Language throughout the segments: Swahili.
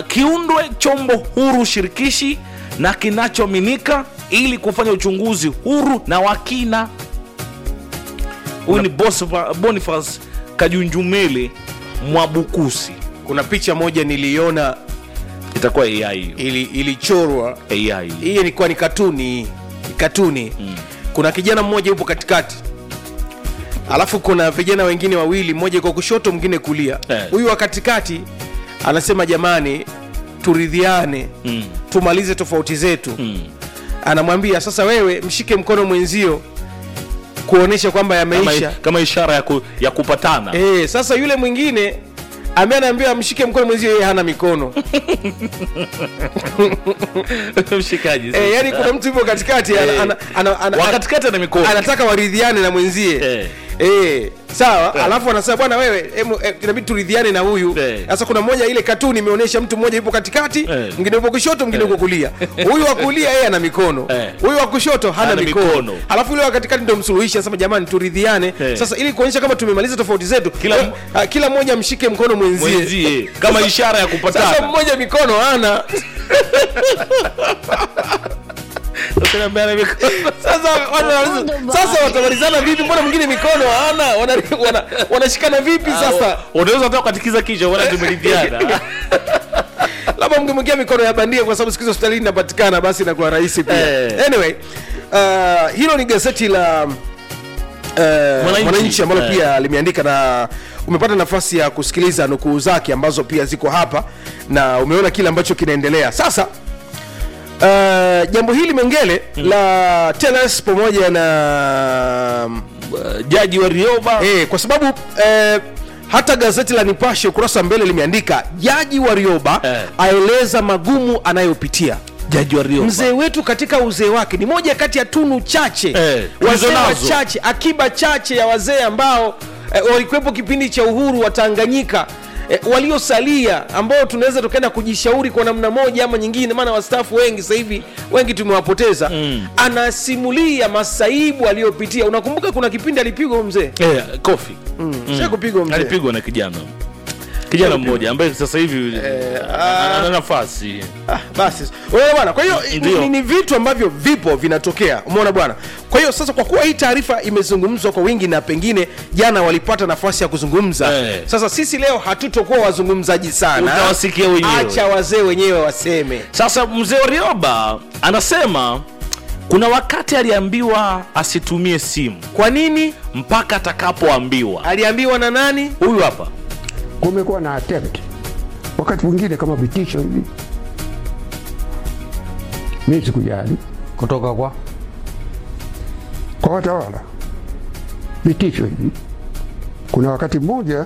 kiundwe chombo huru shirikishi na kinachoaminika ili kufanya uchunguzi huru na wa kina huyu ni Bosfa- boniface kajunjumele mwabukusi kuna picha moja niliona itakuwa ai hiyo ili, ilichorwa ai hii ilikuwa ni katuni katuni mm. kuna kijana mmoja yupo katikati alafu kuna vijana wengine wawili mmoja iko kushoto mwingine kulia Eh. huyu wa katikati anasema jamani turidhiane Mm. tumalize tofauti zetu Mm. anamwambia sasa wewe mshike mkono mwenzio kuonesha kwamba kama, yameisha kama ishara ya, ku, ya kupatana e, sasa yule mwingine ambaye anaambiwa amshike mkono mwenzio yeye hana mikono mshikaji e, yani kuna mtu yupo katikati ana, Eh. ana, ana, ana, wakatikati ana mikono anataka waridhiane na mwenzie Eh. Eh, sawa alafu anasema bwana wewe emu, eh, inabidi turidhiane na huyu Eh. sasa kuna mmoja ile katuni imeonyesha mtu mmoja yupo katikati Eh. mwingine yupo kushoto mwingine yupo kulia huyu wa kulia yeye ana mikono Eh. huyu wa kushoto hana Hana mikono. mikono. alafu yule wa katikati ndio msuluhishi anasema jamani turidhiane Eh. sasa ili kuonyesha kama tumemaliza tofauti zetu Kila eh, m- ah, kila mmoja mshike mkono mwenzie mwenzie kama ishara ya sasa kupatana mmoja mikono hana Sasa ambaye ana mikono. sasa watu wanauliza, sasa watamalizana vipi mbona mwingine mikono hana wanashikana wana, wanashikana vipi sasa unaweza hata ukatikiza kichwa wala tumeridhiana labda mngemwekea mikono ya bandia kwa sababu siku hizi hospitalini inapatikana basi inakuwa rahisi pia Eh. anyway uh, hilo ni gazeti la uh, Mwananchi. mwananchi ambalo Eh. pia limeandika na umepata nafasi ya kusikiliza nukuu zake ambazo pia ziko hapa na umeona kile ambacho kinaendelea sasa uh, jambo hili mengele la teles pamoja na jaji wa rioba Eh, kwa sababu eh, hata gazeti la Nipashe ukurasa wa mbele limeandika jaji Warioba Eh. aeleza magumu anayopitia. jaji wa rioba Mzee wetu katika uzee wake ni moja kati ya tunu chache Eh, wazee tulizo nazo. wachache, akiba chache ya wazee ambao eh, walikuwepo kipindi cha uhuru wa Tanganyika eh, waliosalia ambao tunaweza tukaenda kujishauri kwa namna moja ama nyingine, maana wastaafu wengi sasa hivi wengi tumewapoteza. Mm. Anasimulia masaibu aliyopitia. Unakumbuka kuna kipindi alipigwa huyu mzee eh, kofi mm. kupigwa mzee alipigwa na kijana kijana mmoja ambaye sasa hivi ana ana nafasi Ah, basi unaona bwana kwa hiyo Ndio. ni, ni vitu ambavyo vipo vinatokea umeona bwana kwa hiyo sasa kwa kuwa hii taarifa imezungumzwa kwa wingi na pengine jana walipata nafasi ya kuzungumza Eh. sasa sisi leo hatutokuwa wazungumzaji sana Utawasikia wenyewe. acha wazee wenyewe waseme sasa mzee wa rioba anasema kuna wakati aliambiwa asitumie simu kwa nini mpaka atakapoambiwa aliambiwa na nani huyu hapa kumekuwa na attempt wakati mwingine kama vitisho hivi. Mi sikujali kutoka kwa kwa watawala, vitisho hivi. Kuna wakati mmoja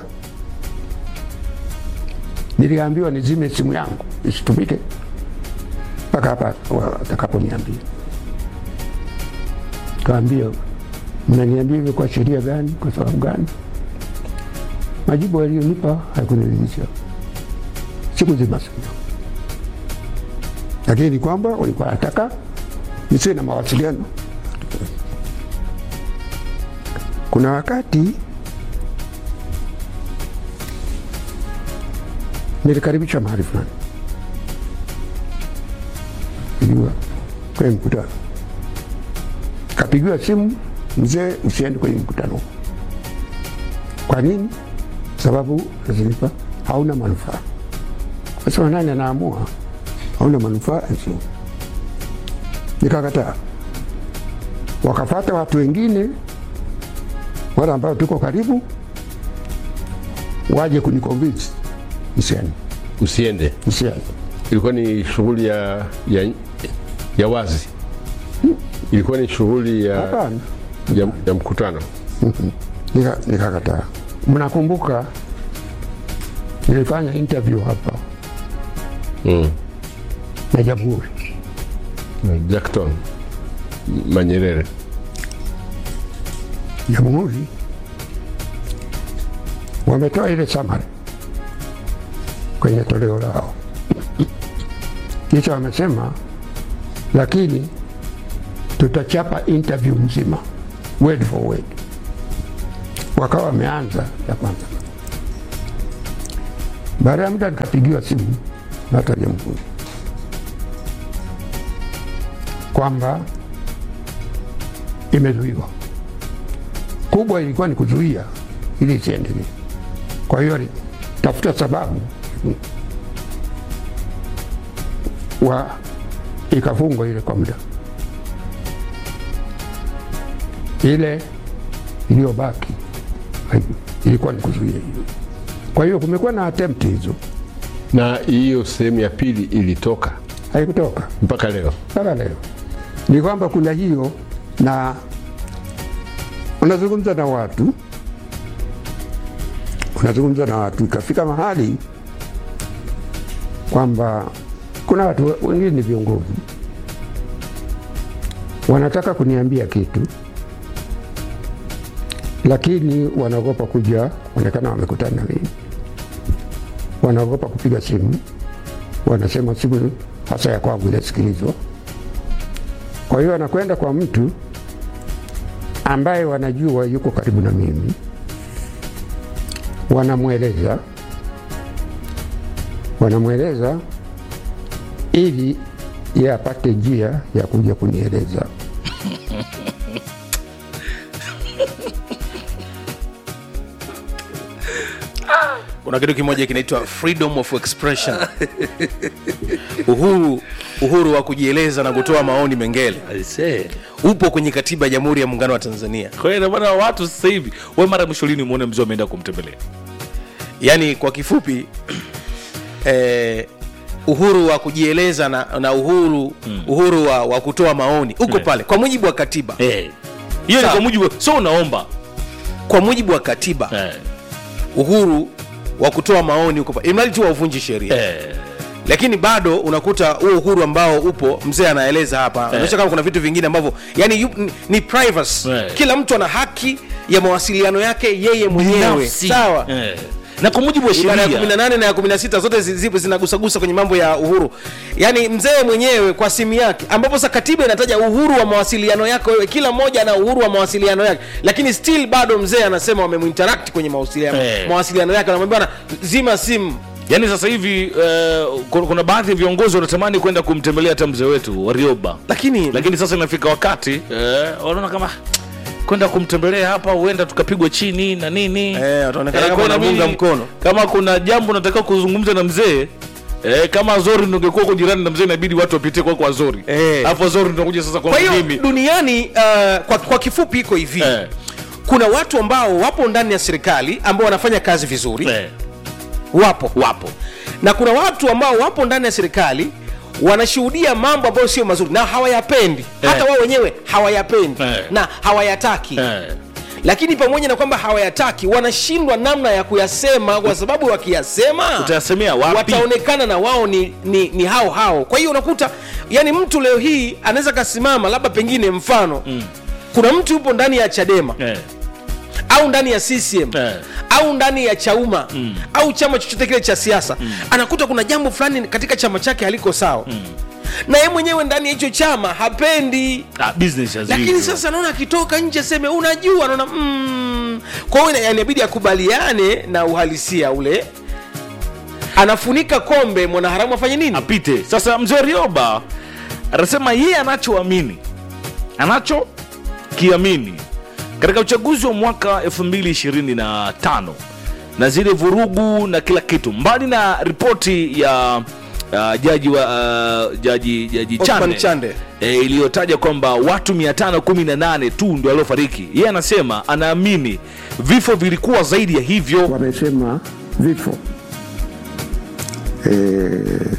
niliambiwa nizime simu yangu isitumike mpaka hapa watakaponiambia. Kaambia, mnaniambia hivyo kwa sheria gani? Kwa sababu gani? Majibu aliyonipa haikuniridhisha, sikuzima simu yangu, lakini kwamba walikuwa wanataka nisiwe na mawasiliano. Kuna wakati nilikaribishwa mahali fulani, iliwa kwenye mkutano, kapigiwa simu, mzee, usiende kwenye mkutano. Kwa nini? Sababu zilipa hauna manufaa. Kasema nani anaamua? Hauna manufaa, sio. Nikakataa, wakafata watu wengine wale ambao tuko karibu waje kuniconvince nisiende, usiende. nisiende. Ilikuwa ni shughuli ya, ya, ya wazi, ilikuwa ni shughuli ya, Hapana, ya, ya mkutano. Nika- nikakataa. Mnakumbuka nilifanya interview hapa Mm. na Jamhuri, Jackton Manyerere Jamhuri wametoa ile summary kwenye toleo lao, kisha wamesema, lakini tutachapa interview mzima word for word. Wakawa wameanza ya kwanza. Baada ya muda nikapigiwa simu na hata jamhuri kwamba imezuiwa. Kubwa ilikuwa ni kuzuia ili isiendelee. Kwa hiyo alitafuta sababu wa ikafungwa ile kwa muda, ile iliyobaki hai- ilikuwa ni kuzuia hiyo. Kwa hiyo kumekuwa na attempt hizo, na hiyo sehemu ya pili ilitoka haikutoka mpaka leo. mpaka leo. Ni kwamba kuna hiyo, na unazungumza na watu, unazungumza na watu, ikafika mahali kwamba kuna watu wengine ni viongozi wanataka kuniambia kitu, lakini wanaogopa kuja kuonekana wamekutana na mimi, wanaogopa kupiga simu, wanasema simu hasa ya kwangu inasikilizwa. Kwa hiyo anakwenda kwa mtu ambaye wanajua yuko karibu na mimi, wanamweleza wanamweleza ili ye apate njia ya kuja kunieleza. kuna kitu kimoja kinaitwa freedom of expression uhuru uhuru wa kujieleza na kutoa maoni mengele Aisee. upo kwenye katiba ya jamhuri ya muungano wa tanzania kwa hiyo inamaana watu sasa hivi we mara mwisho lini muone mzee ameenda kumtembelea yaani kwa kifupi eh, uhuru wa kujieleza na, na uhuru uhuru wa, wa kutoa maoni uko Eh. pale kwa mujibu wa katiba Eh. hiyo ni Sawa. kwa mujibu so unaomba kwa mujibu wa katiba eh. uhuru wa kutoa maoni uko pale imradi tu wauvunji sheria Eh. lakini bado unakuta huo uhuru ambao upo mzee anaeleza hapa unaonyesha kama kuna vitu vingine ambavyo yani yu, ni, ni privacy Eh. kila mtu ana haki ya mawasiliano yake yeye mwenyewe Binafsi. sawa eh. na kwa mujibu wa ibara ya sheria 18 na ya 16 zote zi- zipo zinagusagusa kwenye mambo ya uhuru yaani mzee mwenyewe kwa simu yake ambapo sa katiba inataja uhuru wa mawasiliano yako wewe kila mmoja ana uhuru wa mawasiliano yake lakini still bado mzee anasema wamemuinteract kwenye mawasiliano, Eh. mawasiliano yake anamwambia bwana zima simu yaani sasa hivi eh, kuna, kuna baadhi ya viongozi wanatamani kwenda kumtembelea hata mzee wetu warioba lakini lakini sasa inafika wakati eh, wanaona kama kwenda kumtembelea hapa huenda tukapigwa chini na nini Eh, wataonekana kama kwa wanamuunga inabidi- mkono. kama kuna jambo nataka kuzungumza na mzee Eh, kama Azori ndo ungekuwa uko jirani na mzee inabidi watu wapitie kwa kwa Azori. Eh. Alafu Azori ndo kuja sasa kwa kwa hiyo mimi. duniani uh, kwa, kwa kifupi iko hivi Eh. kuna watu ambao wapo ndani ya serikali ambao wanafanya kazi vizuri Eh. wapo wapo na kuna watu ambao wapo ndani ya serikali wanashuhudia mambo ambayo sio mazuri na hawayapendi Eh. hata wao wenyewe hawayapendi Eh. na hawayataki Eh. lakini pamoja na kwamba hawayataki wanashindwa namna ya kuyasema kwa sababu wakiyasema Utayasemea wapi? wataonekana na wao ni, ni, ni hao hao kwa hiyo unakuta yani mtu leo hii anaweza kasimama labda pengine mfano mm. kuna mtu yupo ndani ya chadema Eh. au ndani ya CCM Eh. au ndani ya Chauma mm. au chama chochote kile cha siasa mm. anakuta kuna jambo fulani katika chama chake haliko sawa mm. na yeye mwenyewe ndani ya hicho chama hapendi Ah, business as lakini usual. sasa naona akitoka nje seme unajua naona mm. kwa hiyo ina- inabidi akubaliane na uhalisia ule anafunika kombe mwanaharamu afanye nini apite sasa mzee rioba anasema yeye anachoamini anachokiamini katika uchaguzi wa mwaka 2025 na zile vurugu na kila kitu mbali na ripoti ya uh, jaji wa uh, jaji jaji Othman chande, Chande. E, iliyotaja kwamba watu 518 tu ndio waliofariki yeye anasema anaamini vifo vilikuwa zaidi ya hivyo wamesema vifo e,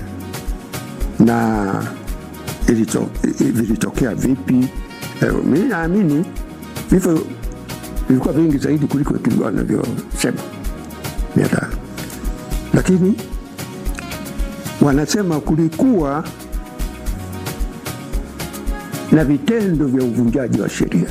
na ilito, i- vilitokea vipi? E, mi naamini vifo vilikuwa vingi zaidi kuliko tulikuwa wanavyosema mia tano, lakini wanasema kulikuwa na vitendo vya uvunjaji wa sheria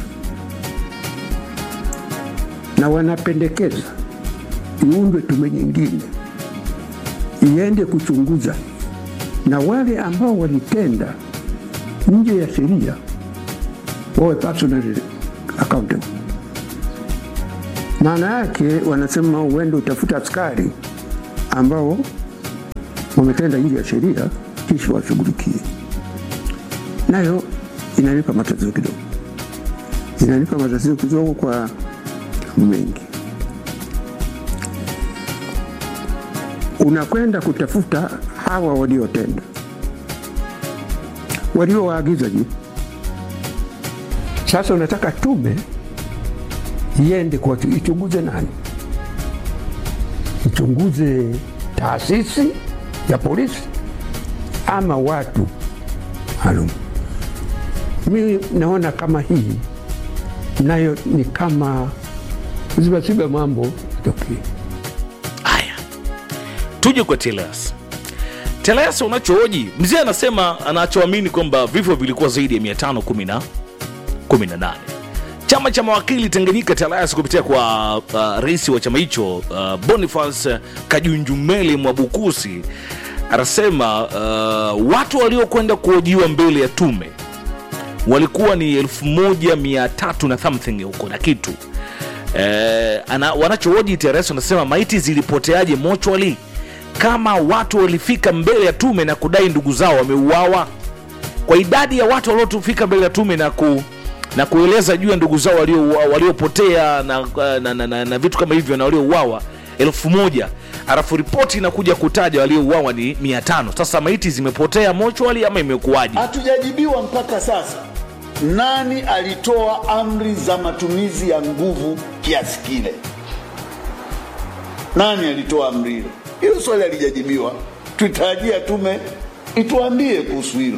na wanapendekeza iundwe tume nyingine iende kuchunguza na wale ambao walitenda nje ya sheria wawe personally accountable. Maana yake wanasema uende utafuta askari ambao wametenda nje ya sheria, kisha washughulikie. Nayo inanipa matatizo kidogo, inanipa matatizo kidogo kwa mengi. Unakwenda kutafuta hawa waliotenda, waliowaagiza juu. Sasa unataka tume iende kwa ichunguze nani? Ichunguze taasisi ya polisi ama watu maalum? Mimi naona kama hii nayo ni kama zibaziba mambo tokee. haya tuje kwa telas telas unachohoji mzee anasema anachoamini kwamba vifo vilikuwa zaidi ya 518 chama cha mawakili tanganyika telas kupitia kwa uh, rais wa chama hicho uh, boniface kajunjumeli mwabukusi anasema uh, watu waliokwenda kuhojiwa mbele ya tume walikuwa ni 1300 na something huko na kitu eh, ana, wanachohoji TRS wanasema maiti zilipoteaje mochwali kama watu walifika mbele ya tume na kudai ndugu zao wameuawa kwa idadi ya watu waliofika mbele ya tume na ku na kueleza juu ya ndugu zao walio- waliopotea na, na, na, na, na vitu kama hivyo na waliouawa elfu moja alafu ripoti inakuja kutaja waliouawa ni mia tano sasa maiti zimepotea mochwali ama imekuwaje Hatujajibiwa mpaka sasa nani alitoa amri za matumizi ya nguvu kiasi kile. Nani alitoa amri hilo? Hilo swali halijajibiwa. Tutarajia tume ituambie kuhusu hilo.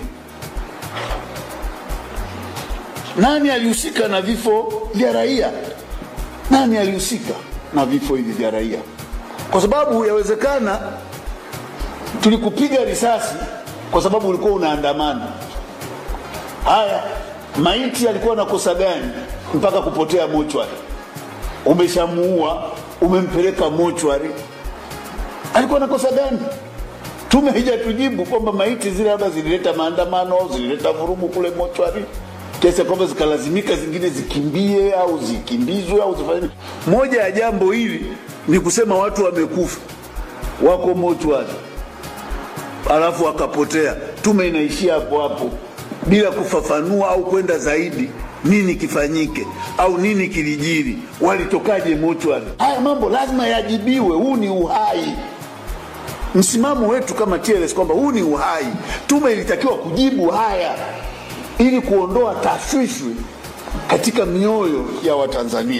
Nani alihusika na vifo vya raia? Nani alihusika na vifo hivi vya raia? Kwa sababu yawezekana tulikupiga risasi kwa sababu ulikuwa unaandamana. Haya, maiti alikuwa na kosa gani mpaka kupotea mochwari? Umeshamuua, umempeleka mochwari, alikuwa na kosa gani? Tume haijatujibu kwamba maiti zile labda zilileta maandamano au zilileta vurugu kule mochwari kiasi ya kwamba zikalazimika zingine zikimbie au zikimbizwe au zifanye. nini. Moja ya jambo hili ni kusema watu wamekufa, wako mochwari alafu wakapotea. Tume inaishia hapo hapo bila kufafanua au kwenda zaidi nini kifanyike au nini kilijiri, walitokaje mochwari. Haya mambo lazima yajibiwe. Huu ni uhai. Msimamo wetu kama TLS kwamba huu ni uhai. Tume ilitakiwa kujibu haya ili kuondoa tashwishwi katika mioyo ya Watanzania.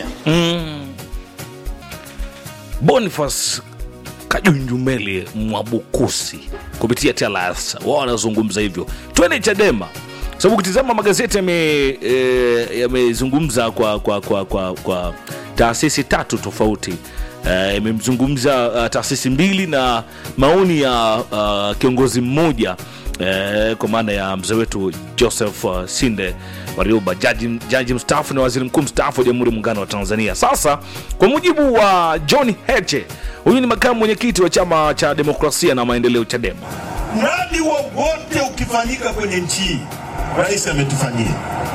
Boniface Kajunjumeli Mwabukusi kupitia TLS wao wanazungumza hivyo. Twende Chadema, sababu ukitizama magazeti yame- eh, yamezungumza kwa, kwa, kwa, kwa, kwa taasisi tatu tofauti Eh, imemzungumza uh, taasisi mbili na maoni ya uh, kiongozi mmoja eh, kwa maana ya mzee wetu Joseph uh, Sinde Warioba, jaji, jaji mstaafu na waziri mkuu mstaafu wa Jamhuri ya Muungano wa Tanzania. Sasa kwa mujibu wa John Heche, huyu ni makamu mwenyekiti wa chama cha demokrasia na maendeleo CHADEMA. mradi wowote ukifanyika kwenye nchi hii, rais ametufanyia.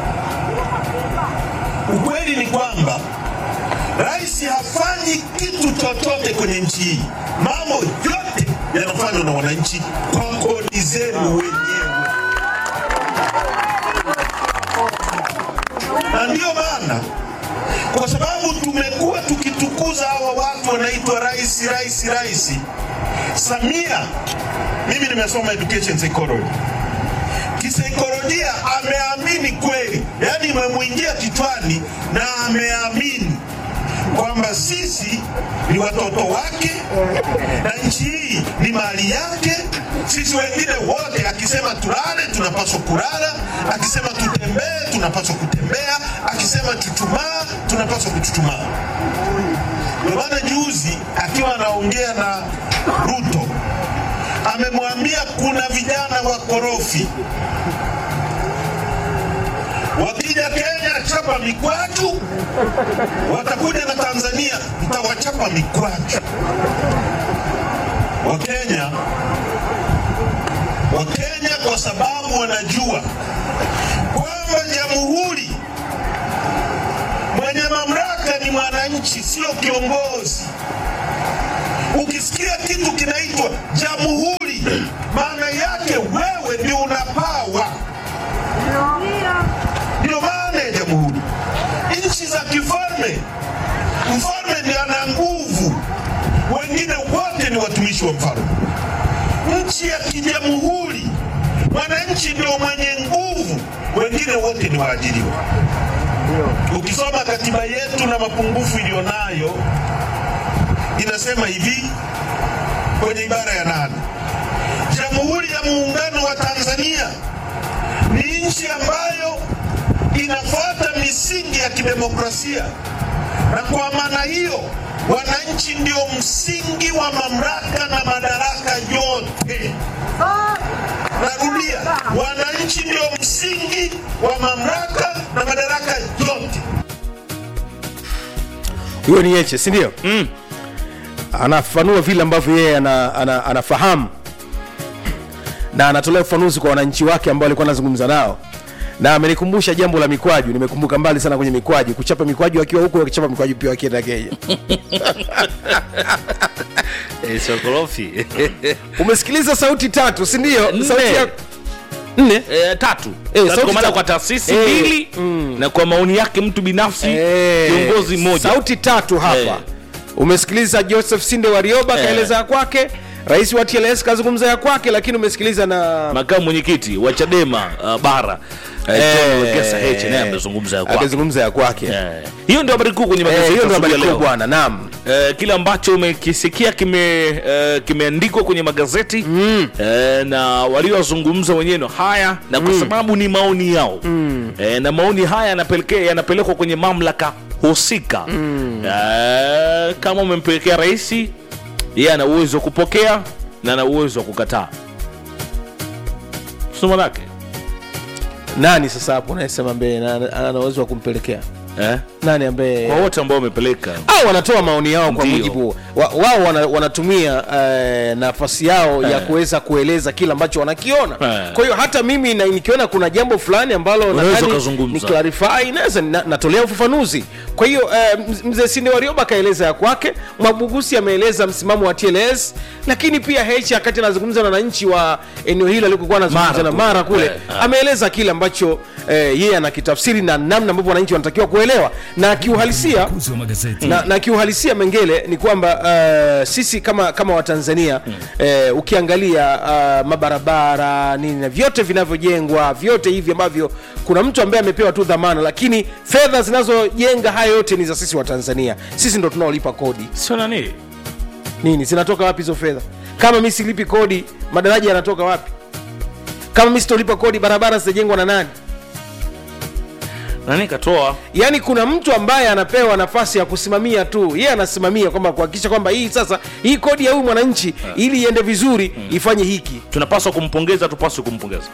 Ukweli ni kwamba rais hafanyi kitu chochote kwenye nchi hii. Mambo yote yanafanywa na wananchi kwa kodi zenu wenyewe, na ndiyo maana kwa sababu tumekuwa tukitukuza hawa watu wanaitwa rais rais rais. Samia, mimi nimesoma education psychology, kisaikolojia ameamini kweli, yaani imemwingia kichwani na ameamini kwamba sisi ni watoto wake na nchi hii ni mali yake. Sisi wengine wote, akisema tulale tunapaswa kulala, akisema tutembee tunapaswa kutembea, akisema chuchumaa tunapaswa kuchuchumaa. Ndio maana juzi akiwa anaongea na Ruto amemwambia kuna vijana wakorofi wakija Kenya chapa mikwaju, watakuja na Tanzania mtawachapa mikwaju. Wakenya Wakenya kwa sababu wanajua kwamba jamhuri mwenye mamlaka ni mwananchi, sio kiongozi. Ukisikia kitu kinaitwa jamhuri, maana yake wewe ndio una pawa. Ndio maana ya jamhuri. Nchi za kifalme, mfalme ndiye ana nguvu, wengine wote ni watumishi wa mfalme. Nchi ya kijamhuri, mwananchi ndio mwenye nguvu, wengine wote ni waajiriwa. Ukisoma katiba yetu na mapungufu iliyonayo, inasema hivi kwenye ibara ya nane, Jamhuri ya Muungano wa Tanzania ni nchi ambayo inafuata misingi ya kidemokrasia, na kwa maana hiyo wananchi ndio msingi wa mamlaka na madaraka yote. Narudia, wananchi ndio msingi wa mamlaka na madaraka yote. huyo ni Heche si ndio mm. anafafanua vile ambavyo yeye ana, ana, anafahamu na anatolea ufafanuzi kwa wananchi wake ambao alikuwa anazungumza nao na amenikumbusha jambo la mikwaju nimekumbuka mbali sana kwenye mikwaju kuchapa mikwaju akiwa huku akichapa mikwaju pia akienda kenya Eh, sokorofi umesikiliza sauti tatu si ndio Nne. sauti ya nne Eh, tatu Eh, Tatu sauti kwa maana tatu. kwa taasisi Eh, mbili na kwa maoni yake mtu binafsi Eh, kiongozi mmoja sauti tatu hapa Eh. umesikiliza joseph sinde warioba Eh. kaeleza ya kwake rais wa tls kazungumza ya kwake lakini umesikiliza na makamu mwenyekiti wa chadema uh, bara eh, John Wekesa Heche naye amezungumza ya kwake. akizungumza ya kwake Eh, hiyo ndio habari kuu kwenye Eh, magazeti hiyo ndio asubuhi ya habari kuu leo. bwana naam Eh, kile ambacho umekisikia kime eh, kimeandikwa kwenye magazeti mm. eh, na waliozungumza wenyewe ndo haya na kwa sababu ni maoni yao mm. eh, na maoni haya yanapelekea yanapelekwa kwenye mamlaka husika mm. eh, kama umempelekea rais yeye ana uwezo wa kupokea na ana uwezo wa kukataa sio manake nani sasa hapo unayesema mbele na- na- ana uwezo wa kumpelekea eh? nani ambaye kwa wote ambao wamepeleka au wanatoa maoni yao kwa Ndio. mujibu wa- wao wana, wanatumia eh, nafasi yao ya Eh. kuweza kueleza kile ambacho wanakiona Eh. kwa hiyo hata mimi na, nikiona kuna jambo fulani ambalo Unaweza nadhani ukazungumza. ni clarify naweza na, natolea ufafanuzi kwa hiyo eh, mz- mzee sinde warioba akaeleza ya kwake mwabugusi ameeleza msimamo wa tls lakini pia h wakati anazungumza na wananchi wa eneo hilo alikokuwa anazungumza Mara na kule. mara kule Eh, ah. ameeleza kile ambacho eh, yeye anakitafsiri na namna ambavyo wananchi wanatakiwa kuelewa na kiuhalisia Uzi wa magazeti. na, na kiuhalisia mengele ni kwamba uh, sisi kama kama watanzania mm. uh, ukiangalia uh, mabarabara nini na vyote vinavyojengwa vyote hivi ambavyo kuna mtu ambaye amepewa tu dhamana lakini fedha zinazojenga haya yote ni za sisi watanzania sisi ndo tunaolipa kodi sio nani nini zinatoka wapi hizo fedha kama mi silipi kodi madaraja yanatoka wapi kama mi sitolipa kodi barabara zitajengwa na nani nani katoa yaani kuna mtu ambaye anapewa nafasi ya kusimamia tu yeye anasimamia kwamba kuhakikisha kwamba hii sasa hii kodi ya huyu mwananchi ili iende vizuri ifanye hiki tunapaswa kumpongeza tupaswe kumpongeza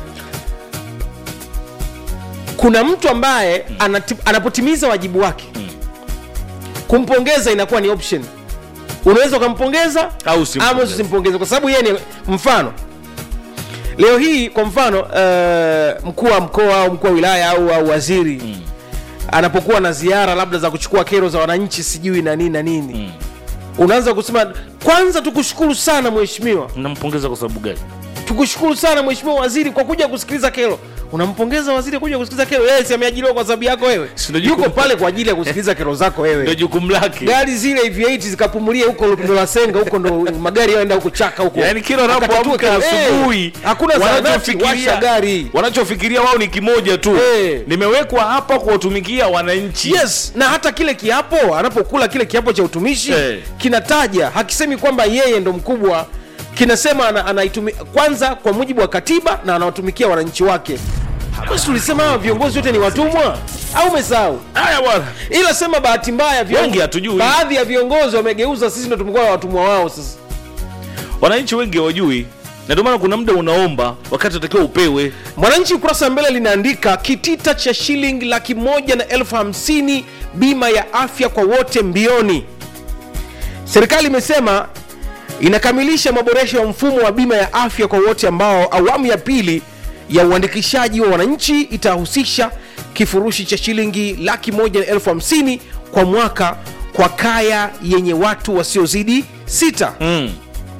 kuna mtu ambaye anati, anapotimiza wajibu wake kumpongeza inakuwa ni option unaweza ukampongeza Au usimpongeze. ama usimpongeze kwa sababu yeye ni mfano leo hii kwa mfano uh, mkuu wa mkoa au mkuu wa wilaya au, au waziri mm. anapokuwa na ziara labda za kuchukua kero za wananchi sijui na nini na nini mm. unaanza kusema kwanza tukushukuru sana mheshimiwa nampongeza kwa sababu gani tukushukuru sana mheshimiwa waziri kwa kuja kusikiliza kero unampongeza waziri kuja kusikiliza kero yeye si ameajiriwa kwa sababu yako wewe Si ndio jukumu- yuko pale kwa ajili ya kusikiliza kero zako ndio wewe jukumu lake gari zile v8 zikapumulia huko ndo la senga huko ndo magari yaenda huko chaka huko yaani kila Akatatue wanapoamka kero. Eh, asubuhi hakuna zahanati washa gari wanachofikiria wao ni kimoja tu Eh. nimewekwa hapa kuwatumikia wananchi yes na hata kile kiapo anapokula kile kiapo cha utumishi Eh. kinataja hakisemi kwamba yeye ndo mkubwa kinasema ana, anaitumi, kwanza kwa mujibu wa katiba na anawatumikia wananchi wake basi tulisema hawa viongozi wote ni watumwa au umesahau haya bwana ila sema bahati mbaya viongo- Wengi hatujui. baadhi ya viongozi wamegeuza sisi ndo tumekuwa watumwa wao sasa wananchi wengi hawajui na ndio maana kuna muda unaomba wakati unatakiwa upewe mwananchi ukurasa wa mbele linaandika kitita cha shilingi laki moja na elfu hamsini bima ya afya kwa wote mbioni serikali imesema inakamilisha maboresho ya mfumo wa bima ya afya kwa wote ambao awamu ya pili ya uandikishaji wa wananchi itahusisha kifurushi cha shilingi laki moja na elfu hamsini kwa mwaka kwa kaya yenye watu wasiozidi sita mm.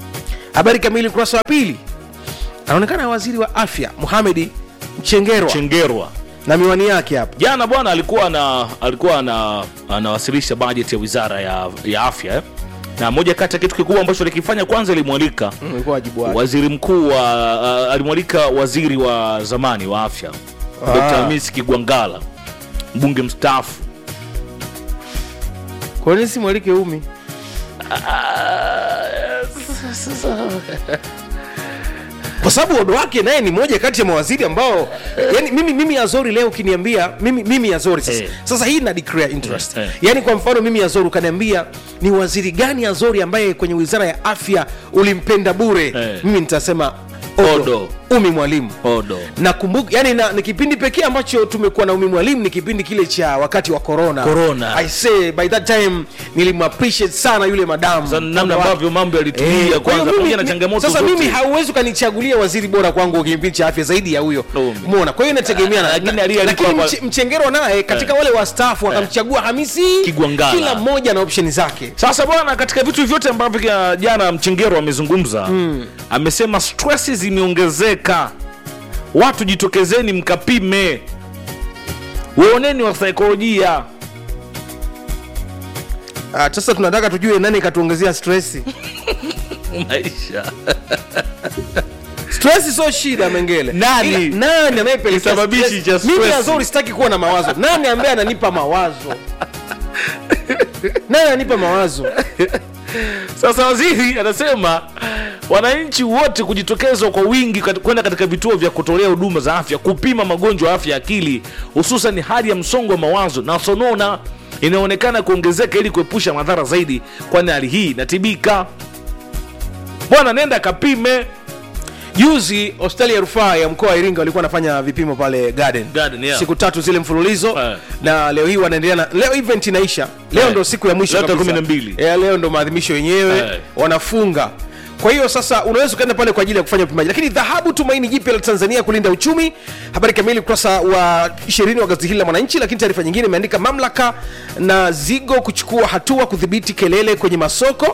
habari kamili ukurasa wa pili anaonekana waziri wa afya muhamedi mchengerwa chengerwa na miwani yake hapa jana bwana alikuwa ana, alikuwa ana, anawasilisha bajeti ya wizara ya, ya afya eh? na moja kati ya kitu kikubwa ambacho alikifanya kwanza ilimwalika ulikuwa wajibu wake waziri mkuu wa uh, alimwalika waziri wa zamani wa afya Ah. dr hamis kigwangala mbunge mstaafu kwa nini simwalike umi kwa sababu odo wake naye ni moja kati ya mawaziri ambao yani mimi, mimi azori leo ukiniambia mimi, mimi azori sasa, Eh. sasa hii na declare interest Eh, eh. yani kwa mfano mimi azori ukaniambia ni waziri gani azori ambaye kwenye wizara ya afya ulimpenda bure Eh. mimi nitasema odo, Odo. umi mwalimu odo nakumbuka yani na, ni kipindi pekee ambacho tumekuwa na umi mwalimu ni kipindi kile cha wakati wa corona Corona. i say by that time nilimappreciate sana yule madamu Sasa namna Muda wake. ambavyo mambo yalitulia Eh, kwa kwanza hiyo mimi- pamoja na changamoto sasa zote. mimi hauwezi ukanichagulia waziri bora kwangu kwenye kipindi cha afya zaidi ya huyo Umi. mona kwa hiyo inategemea na- Lakini na- aliyealikwa lakini hapa- mche- mchengero naye katika wale wastaafu wakamchagua hamisi Kigwangala. kila mmoja na opsheni zake sasa bwana katika vitu vyote ambavyo kia- jana mchengero amezungumza mm. amesema stress zimeongezeka watu jitokezeni mkapime waoneni wa saikolojia Ah, sasa tunataka tujue nani katuongezea stresi maisha stress sio shida mengele Nani? Ila, nani anayepelekea Kisababishi stress? cha stress. mimi azori sitaki kuwa na mawazo nani ambaye ananipa mawazo nani ananipa mawazo sasa waziri anasema wananchi wote kujitokeza kwa wingi kat- kwenda katika vituo vya kutolea huduma za afya kupima magonjwa ya afya ya akili hususan hali ya msongo wa mawazo na sonona inaonekana kuongezeka ili kuepusha madhara zaidi kwani hali hii inatibika bwana nenda kapime juzi hospitali ya rufaa ya mkoa wa iringa walikuwa wanafanya vipimo pale garden, Garden, yeah. siku tatu zile mfululizo Eh. na leo hii wanaendelea na leo event inaisha leo Eh. ndo siku ya mwisho Leo tarehe kabisa. 12. Eh, leo ndo maadhimisho yenyewe Eh. wanafunga kwa hiyo sasa unaweza ukaenda pale kwa ajili ya kufanya upimaji lakini dhahabu tumaini jipya la tanzania kulinda uchumi habari kamili ukurasa wa 20 wa gazeti hili la mwananchi lakini taarifa nyingine imeandika mamlaka na zigo kuchukua hatua kudhibiti kelele kwenye masoko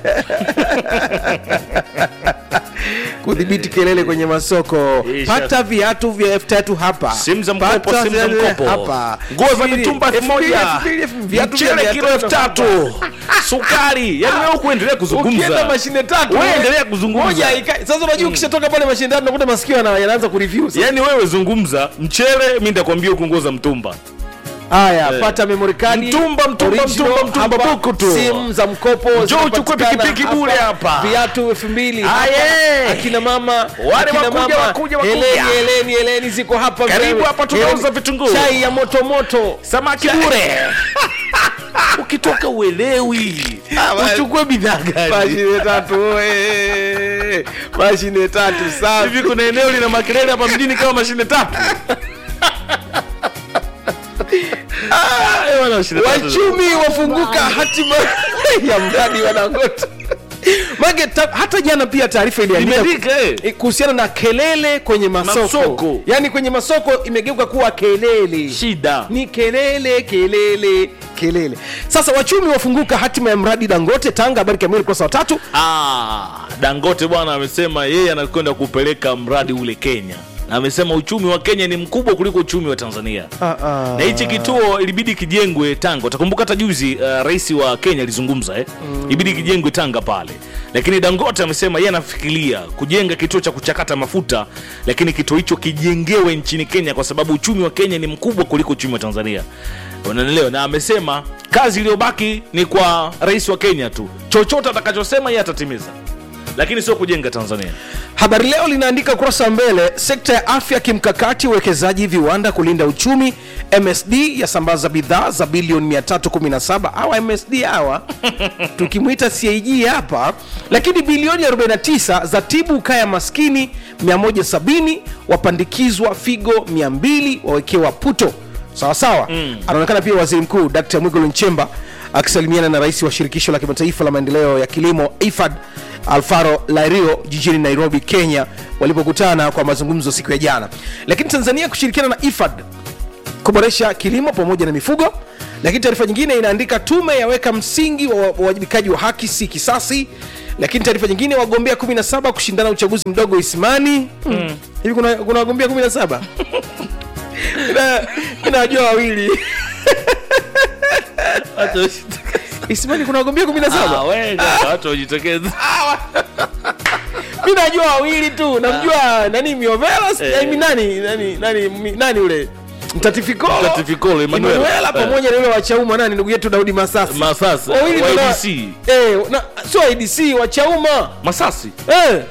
kudhibiti kelele kwenye masoko Isha. pata viatu vya elfu tatu hapa simu za mkopo Pata simu za vya- mkopo hapa nguo za Elfu mitumba elfu mbili, moja elfu mbili, elfu mbili, viatu vya mchele mia kilo elfu tatu. tatu sukari yani wewe kuendelea ukienda kuzungumza mashine tatu Wewe we- endelea kuzungumza. moja ika- sasa unajua ukishatoka pale mashine tatu nakuta masikio yana- yanaanza kureview sasa. yani wewe zungumza mchele mi nitakwambia huku nguo za mtumba haya Eh. pata memory card Mtumba, mtumba, original, mtumba, mtumba, hapa, buku tu. simu za mkopo Njoo zinapatikana uchukue pikipiki bure hapa. viatu elfu mbili Aye. hapa. akina mama Wale akina wakuja, mama, wakuja, wakuja. heleni heleni heleni ziko hapa Karibu mzee. hapa tunauza Heleni. vitunguu. chai ya moto moto samaki bure ukitoka uelewi uchukue bidhaa gani mashine tatu we. mashine tatu safi hivi kuna eneo lina makelele hapa mjini kama mashine tatu Ah, eh, wana mashine tatu. wachumi wafunguka hatima ya mradi wa dangote Mage, ta, hata jana pia taarifa iliandika Imeandika, eh. eh, kuhusiana na kelele kwenye masoko, Masoko. yaani kwenye masoko imegeuka kuwa kelele shida ni kelele kelele kelele sasa wachumi wafunguka hatima ya mradi dangote tanga habari kamili ukurasa wa tatu Ah, dangote bwana amesema yeye anakwenda kupeleka mradi ule kenya na amesema uchumi wa kenya ni mkubwa kuliko uchumi wa tanzania na hichi kituo ilibidi kijengwe tanga utakumbuka hata juzi uh, rais wa kenya alizungumza eh? mm. ibidi kijengwe tanga pale lakini dangote amesema yeye anafikiria kujenga kituo cha kuchakata mafuta lakini kituo hicho kijengewe nchini kenya kwa sababu uchumi wa kenya ni mkubwa kuliko uchumi wa tanzania unanielewa na amesema kazi iliyobaki ni kwa rais wa kenya tu chochote atakachosema yeye atatimiza lakini sio kujenga tanzania habari leo linaandika ukurasa wa mbele sekta ya afya kimkakati uwekezaji viwanda kulinda uchumi msd yasambaza bidhaa za bilioni 317 awa msd hawa tukimwita cig hapa lakini bilioni 49 za tibu kaya maskini 170 wapandikizwa figo 200 wawekewa puto sawasawa mm. anaonekana pia waziri mkuu dkt mwigulu nchemba akisalimiana na rais wa shirikisho la kimataifa la maendeleo ya kilimo ifad alfaro lairio jijini nairobi kenya walipokutana kwa mazungumzo siku ya jana lakini tanzania kushirikiana na ifad kuboresha kilimo pamoja na mifugo lakini taarifa nyingine inaandika tume yaweka msingi wa wa- uwajibikaji wa haki si kisasi lakini taarifa nyingine wagombea 17 kushindana uchaguzi mdogo isimani mm. hivi kuna, kuna wagombea 17 Na- mi nawajua wawili isimani kuna wagombea 17 watu wajitokeza mi najua wawili tu namjua nani miovela Eh. eh. nani nani nani mi- nani ule mtatifikolo Mtatifikolo, Emmanuel. Emmanuela Eh. pamoja na yule wa chauma nani ndugu yetu daudi masasi Masasi, Wawili wa ndo na- IDC. eh, na- sio idc wa chauma masasi eh,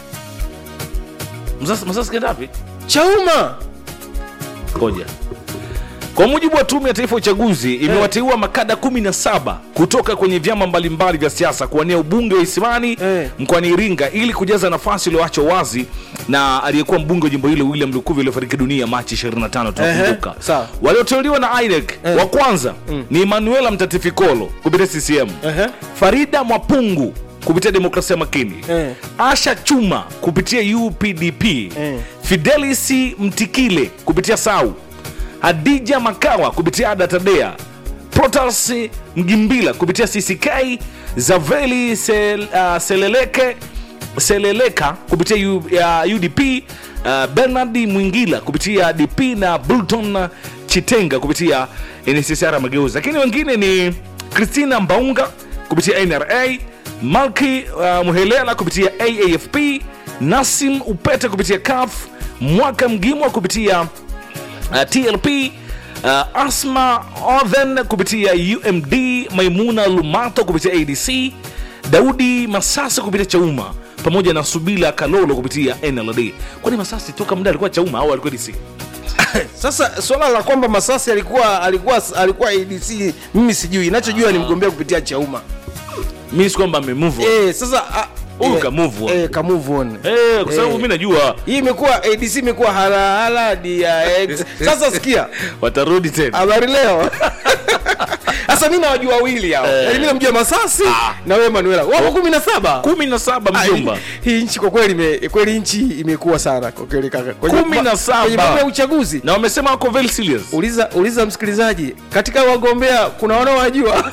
masasi, masasi kenda wapi chauma koja kwa mujibu wa tume ya taifa ya uchaguzi imewateua makada 17 kutoka kwenye vyama mbalimbali vya siasa kuwania ubunge wa isimani Eh. mkoani iringa ili kujaza nafasi iliyoachwa wazi na aliyekuwa mbunge wa jimbo hilo william lukuvi aliyofariki dunia machi 25 tunakumbuka Ehe, sawa. walioteuliwa na inec wa kwanza ni manuela mtatifikolo kupitia ccm Ehe. farida mwapungu kupitia demokrasia makini Eh. asha chuma kupitia updp Eh. fidelis mtikile kupitia sau hadija makawa kupitia ada tadea protas mgimbila kupitia cck zaveli Sel, uh, seleleke seleleka kupitia U, uh, udp uh, bernard mwingila kupitia dp na bulton chitenga kupitia nccr mageuzi lakini wengine ni christina mbaunga kupitia nra malki uh, muhelela kupitia aafp nasim upete kupitia caf mwaka mgimwa kupitia uh, tlp uh, asma othen kupitia umd maimuna lumato kupitia adc daudi masasa kupitia chauma pamoja na subila kalolo kupitia nld kwani masasi toka muda alikuwa chauma au alikuwa dc sasa swala la kwamba masasi alikuwa alikuwa alikuwa adc mimi sijui nachojua ni mgombea kupitia chauma mi si kwamba amemove on. eh, sasa ah, Huyu eh, ka move on. eh, ka move on Eh, kwa sababu Eh. mi najua hii imekuwa adc imekuwa halahala dix sasa sikia watarudi tena habari leo sasa mi nawajua wawili hao Eh. yaani mi namjua masasi na wewe manuela wako kumi na saba kumi na saba Ah, mjomba hii- hii nchi kwa kweli ime- kweli nchi imekuwa sana kwa kweli kaka Kwenye- Kumi na saba. kwenye mambo ya uchaguzi na wamesema wako very serious uliza uliza msikilizaji katika wagombea kuna wanaowajua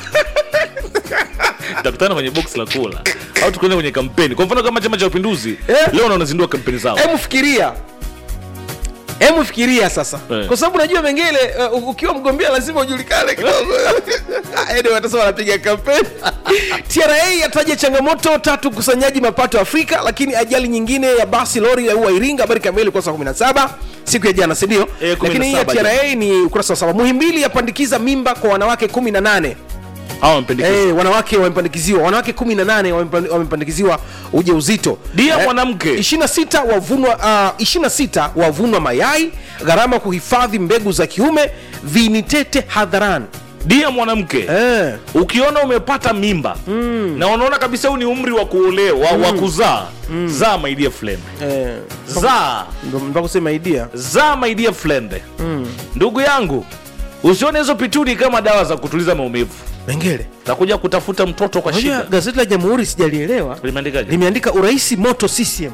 tutakutana kwenye box la kula au tukuenda kwenye kampeni kwa mfano kama chama cha mapinduzi Eh. leo wanazindua kampeni zao hemu fikiria hemu fikiria sasa Eh. kwa sababu najua mengine uh, ukiwa mgombea lazima ujulikane kidogo Anyway, watasema wanapiga kampeni tra yataja changamoto tatu ukusanyaji mapato afrika lakini ajali nyingine ya basi lori yaua iringa habari kamili ukurasa wa 17 siku ya jana sindio Eh, 17 lakini hii ya tra ni ukurasa wa saba muhimbili yapandikiza mimba kwa wanawake 18 hawa wamependekeza Eh, wanawake wamepandikiziwa wanawake 18 wamepand- wamepandikiziwa ujauzito Dia mwanamke. 26 wavunwa uh, 26 wavunwa mayai gharama kuhifadhi mbegu za kiume vinitete hadharani dia mwanamke eh. ukiona umepata mimba mm. na unaona kabisa huu ni umri wa kuolewa wa kuzaa zaa my dear friend Eh. zaa ndo mpaka kusema idea zaa my dear friend ndugu yangu usione hizo pituni kama dawa za kutuliza maumivu mengele takuja kutafuta mtoto kwa Unajua, shida gazeti la jamhuri sijalielewa limeandikaje limeandika uraisi moto ccm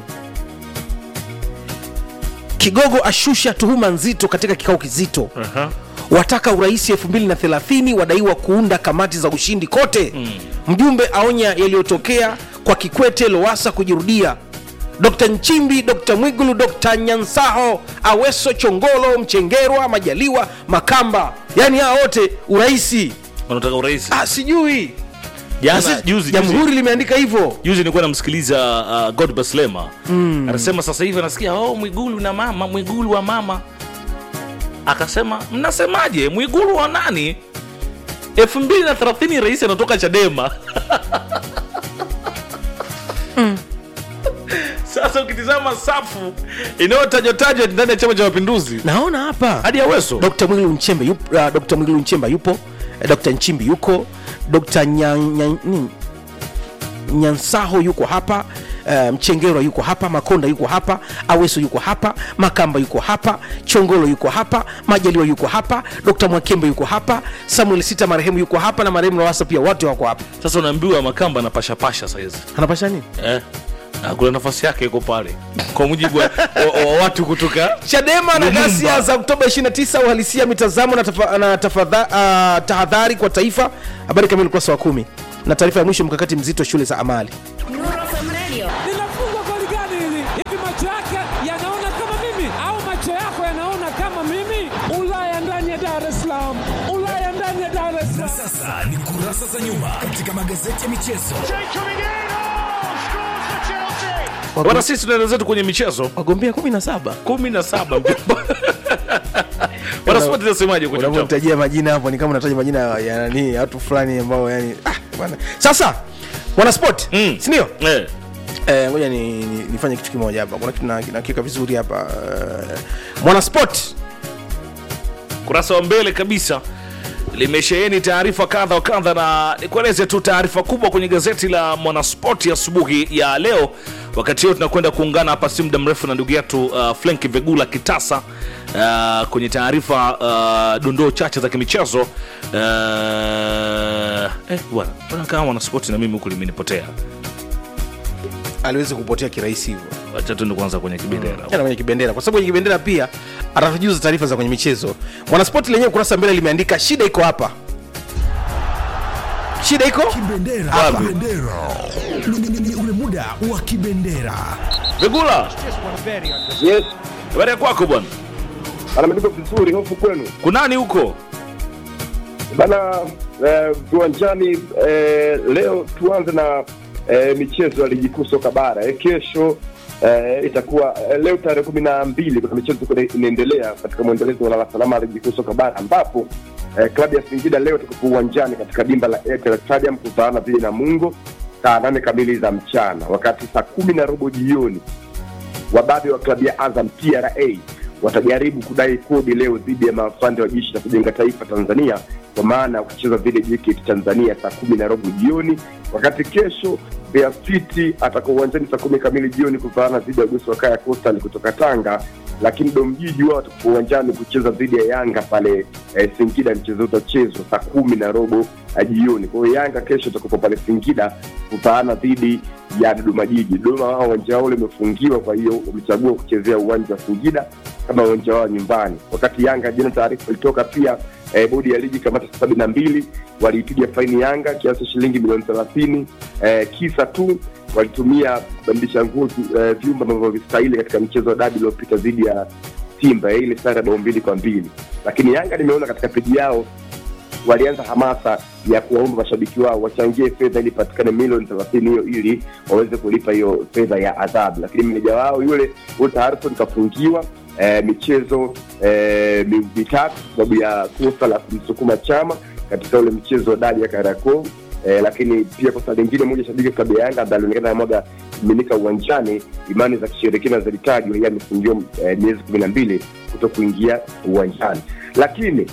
kigogo ashusha tuhuma nzito katika kikao kizito Aha. wataka uraisi 2030 wadaiwa kuunda kamati za ushindi kote mm. mjumbe aonya yaliyotokea kwa kikwete lowasa kujirudia dr nchimbi dr mwigulu dr nyansaho aweso chongolo mchengerwa majaliwa makamba yaani hawa wote uraisi wanataka urahisi ah, sijui jana Sasa, juzi juzi jamhuri limeandika hivyo juzi nilikuwa namsikiliza uh, god baslema mm. anasema sasa hivi anasikia oh, mwigulu na mama mwigulu wa mama akasema mnasemaje mwigulu wa nani elfu mbili na thelathini rais anatoka chadema sasa ukitizama safu inayotajwatajwa ndani ya chama cha mapinduzi naona hapa hadi ya weso dr mwigilu nchemba yupo, uh, dr mwigilu nchemba yupo eh, dr nchimbi yuko dr Nya- Nya- nini? nyansaho yuko hapa uh, mchengerwa yuko hapa makonda yuko hapa aweso yuko hapa makamba yuko hapa chongolo yuko hapa majaliwa yuko hapa dr mwakembe yuko hapa samuel sita marehemu yuko hapa na marehemu lawasa pia wote wako hapa sasa unaambiwa makamba anapashapasha saizi anapasha nini eh? na kuna nafasi yake iko pale kwa mujibu wa, wa, wa watu kutoka chadema na Lumumba. ghasia za oktoba 29 uhalisia mitazamo na, tafa, na tafadha, uh, tahadhari kwa taifa habari kamili ukurasa wa kumi na taarifa ya mwisho mkakati mzito shule za amali linafungwa goli gani hili? Hivi macho yake yanaona kama mimi au macho yako yanaona kama mimi? Ulaya ndani ya Dar es Salaam, Ulaya ndani ya Dar es Salaam. Sasa ni kurasa za nyuma katika magazeti ya michezo. bwana sisi tunaenda zetu kwenye michezo wagombea 17 kumi na saba wanaspoti nasemaje kwenye mchezo? unavyotajia majina hapo ni kama unataja majina ya ya nani ya watu fulani ambao yani ah, bwana sasa mwanasport Mm. sindio Eh, Eh, ngoja ni, ni, nifanye kitu kimoja hapa kuna kitu na- nakiweka vizuri hapa Eh, mwanasport kurasa wa mbele kabisa limesheheni taarifa kadha wa kadha na nikueleze tu taarifa kubwa kwenye gazeti la mwanaspoti asubuhi ya, leo wakati huo tunakwenda kuungana hapa si muda mrefu na ndugu yetu uh, flenki vegula kitasa uh, kwenye taarifa uh, dondoo chache za kimichezo uh, eh, bwana mbona kama mwanaspoti na mimi huku limenipotea aliwezi kupotea kirahisi hivyo wacha tuende kwanza kwenye kibendera Yana kwenye kibendera kwa sababu kwenye kibendera pia atatujuza taarifa za kwenye michezo mwanaspoti lenyewe kurasa mbele limeandika shida iko hapa shida iko Kibendera, Hapa. kibendera. Ni- ni- ni ule muda wa kibendera. vegula Yes, habari ya kwako bwana anamaliza vizuri hofu kwenu kunani huko bana. eh, Viwanjani eh, leo tuanze na eh, michezo ya ligi kuu soka bara eh, kesho eh, itakuwa eh, leo tarehe kumi na mbili kuna michezo iko inaendelea katika mwendelezo wa lala salama ya ligi kuu soka bara ambapo eh, klabu ya Singida leo itakuwa uwanjani katika dimba la Airtel Stadium kuvaana dhidi na Mungo saa nane kamili za mchana, wakati saa kumi na robo jioni wababe wa klabu ya Azam TRA watajaribu kudai kodi leo dhidi ya maafande wa jeshi la kujenga taifa Tanzania kwa maana ya kucheza dhidi ya JKT Tanzania saa kumi na robo jioni, wakati kesho Mbeya City atakuwa uwanjani saa kumi kamili jioni kuvaana dhidi ya Gosi wa Kaya Coastal kutoka Tanga, lakini Domjiji wao watakuwa uwanjani kucheza dhidi ya Yanga pale eh, Singida. Mchezo utachezwa saa kumi na robo eh, jioni. Kwa hiyo Yanga kesho itakuwa pale Singida kuvaana dhidi ya Dodoma Jiji. Dodoma wao uwanja wao umefungiwa, kwa hiyo wamechagua kuchezea uwanja wa Singida kama uwanja wao nyumbani, wakati Yanga jana taarifa ilitoka pia eh, bodi ya ligi kamati sabini na mbili waliipiga faini Yanga kiasi cha shilingi milioni thelathini eh, kisa tu walitumia kubadilisha nguo eh, vyumba ambavyo vistahili katika mchezo wa dabi uliopita dhidi ya Simba eh, ile sare ya bao mbili kwa mbili, lakini Yanga nimeona katika peji yao walianza hamasa ya kuwaomba mashabiki wao wachangie fedha ili patikane milioni thelathini hiyo ili waweze kulipa hiyo fedha ya adhabu, lakini meneja wao yule Walter Harrison kafungiwa eh, michezo eh, mi- mitatu kwa sababu ya kosa la kumsukuma chama katika ule mchezo wa dadi ya Kariakoo. Eh, lakini pia kosa lingine moja shabiki wa klabu ya Yanga ambaye alionekana mwaga kimiminika uwanjani, imani za kishirikina zilitajwa, yeye amefungiwa eh, miezi kumi na mbili kuto kuingia uwanjani. Lakini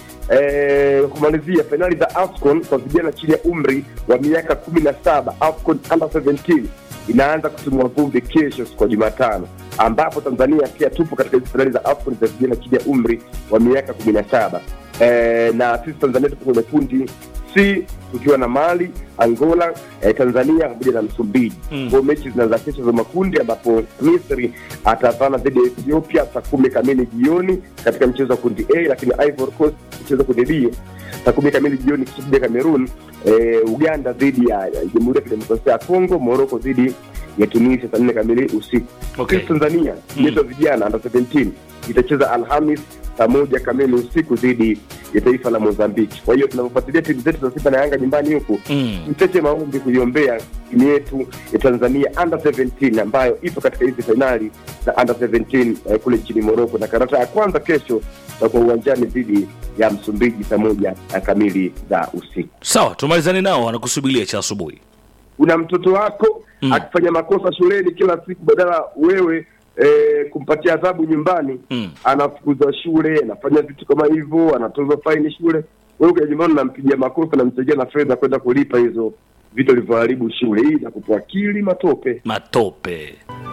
eh, kumalizia fainali za AFCON kwa vijana chini ya umri wa miaka kumi na saba AFCON under 17 inaanza kutimua vumbi kesho siku ya Jumatano, ambapo Tanzania pia tupo katika hizi fainali za AFCON za vijana chini ya umri wa miaka kumi na saba eh, na sisi Tanzania tupo kwenye kundi C tukiwa na Mali, Angola, eh, Tanzania pamoja na Msumbiji. Mm. Kwa mechi zinaanza kesho za makundi ambapo Misri atavana dhidi ya Ethiopia saa kumi kamili jioni katika mchezo wa kundi A, lakini Ivory Coast mchezo wa kundi B saa kumi kamili jioni kisha Cameroon, eh, Uganda dhidi ya ya Jamhuri ya Kidemokrasia ya Kongo, Morocco dhidi ya Tunisia saa nne kamili usiku. Okay. Sisi Tanzania yetu ya vijana under 17 itacheza Alhamis saa moja kamili usiku dhidi ya taifa la Mozambiki. Kwa hiyo tunavyofuatilia timu zetu za Simba na Yanga nyumbani huku Mm. mcheche maombi kuiombea timu yetu ya Tanzania under 17 ambayo ipo katika hizi fainali za under 17 eh, kule nchini Morocco, na karata ya kwanza kesho tutakuwa uwanjani dhidi ya Msumbiji saa moja na kamili za usiku. sawa tumalizane nao wanakusubiria cha asubuhi Una mtoto wako Mm. akifanya makosa shuleni kila siku, badala wewe eh, kumpatia adhabu nyumbani Mm. anafukuzwa shule, anafanya vitu kama hivyo, anatozwa faini shule. Wewe ukaja nyumbani unampigia makosa, namsaidia na fedha kwenda kulipa hizo vitu alivyoharibu shule. Hii inakupa akili matope. matope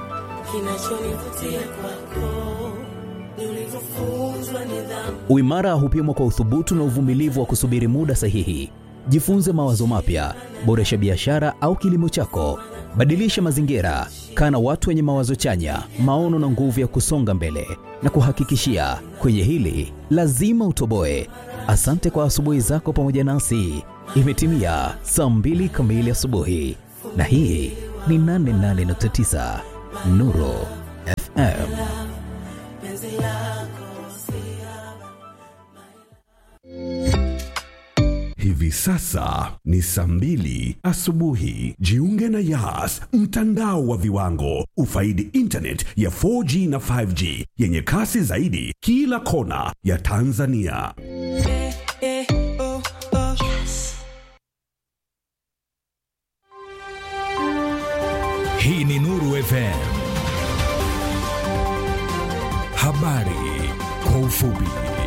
Kinachonivutia kwako ni ulivyofunzwa nidhamu. Uimara hupimwa kwa uthubutu na uvumilivu wa kusubiri muda sahihi. Jifunze mawazo mapya, boresha biashara au kilimo chako, badilisha mazingira, kaa na watu wenye mawazo chanya, maono na nguvu ya kusonga mbele. Na kuhakikishia kwenye hili lazima utoboe. Asante kwa asubuhi zako pamoja nasi. Imetimia saa mbili kamili asubuhi, na hii ni 88.9 Nuru FM. Hivi sasa ni saa mbili asubuhi. Jiunge na Yas, mtandao wa viwango. Ufaidi internet ya 4G na 5G yenye kasi zaidi kila kona ya Tanzania. Hii ni Nuru FM. Habari kwa ufupi.